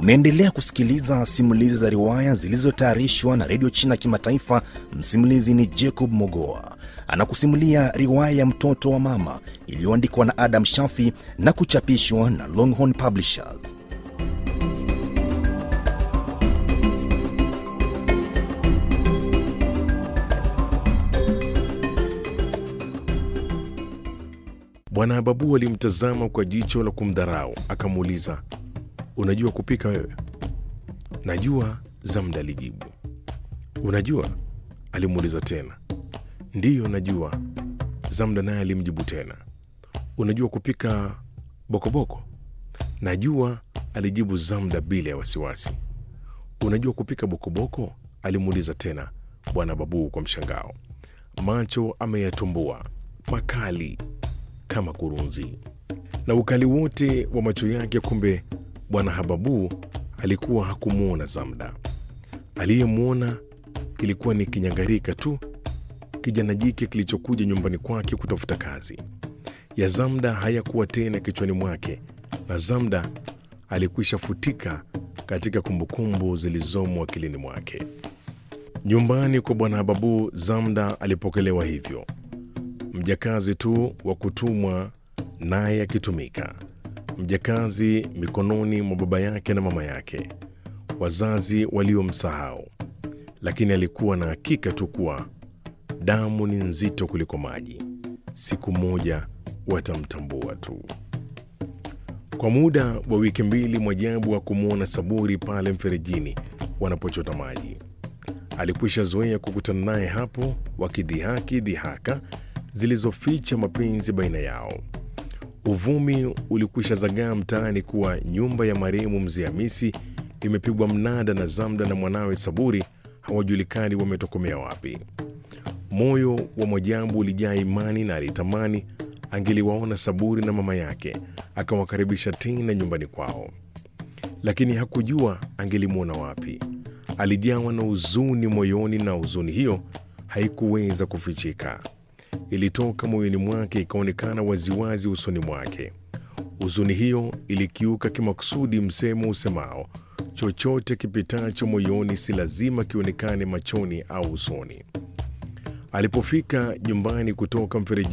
Unaendelea kusikiliza simulizi za riwaya zilizotayarishwa na redio China Kimataifa. Msimulizi ni Jacob Mogoa, anakusimulia riwaya ya mtoto wa mama iliyoandikwa na Adam Shafi na kuchapishwa na Longhorn Publishers. Bwana Babu alimtazama kwa jicho la kumdharau, akamuuliza, unajua kupika wewe? Najua, Zamda alijibu. Unajua? alimuuliza tena. Ndiyo, najua, Zamda naye alimjibu tena. Unajua kupika bokoboko? Najua, alijibu Zamda bila ya wasiwasi. Unajua kupika bokoboko? alimuuliza tena Bwana Babu kwa mshangao, macho ameyatumbua makali kama kurunzi na ukali wote wa macho yake. Kumbe bwana Hababu alikuwa hakumwona Zamda. Aliyemwona kilikuwa ni kinyangarika tu, kijana jike kilichokuja nyumbani kwake kutafuta kazi. Ya Zamda hayakuwa tena kichwani mwake, na Zamda alikwisha futika katika kumbukumbu zilizomo akilini mwake. Nyumbani kwa bwana Hababu, Zamda alipokelewa hivyo mjakazi tu wa kutumwa naye akitumika, mjakazi mikononi mwa baba yake na mama yake, wazazi waliomsahau. Lakini alikuwa na hakika tu kuwa damu ni nzito kuliko maji, siku moja watamtambua tu. Kwa muda wa wiki mbili, Mwajabu wa kumwona Saburi pale mferejini wanapochota maji. Alikwisha zoea kukutana naye hapo, wakidhihaki dhihaka zilizoficha mapenzi baina yao. Uvumi ulikwisha zagaa mtaani kuwa nyumba ya marehemu mzee Hamisi imepigwa mnada na Zamda na mwanawe Saburi hawajulikani wametokomea wapi. Moyo wa Mwajabu ulijaa imani na alitamani angeliwaona Saburi na mama yake akawakaribisha tena nyumbani kwao, lakini hakujua angelimwona wapi. Alijawa na huzuni moyoni, na huzuni hiyo haikuweza kufichika ilitoka moyoni mwake ikaonekana waziwazi usoni mwake. Huzuni hiyo ilikiuka kimakusudi msemo usemao, chochote kipitacho moyoni si lazima kionekane machoni au usoni. Alipofika nyumbani kutoka mfereji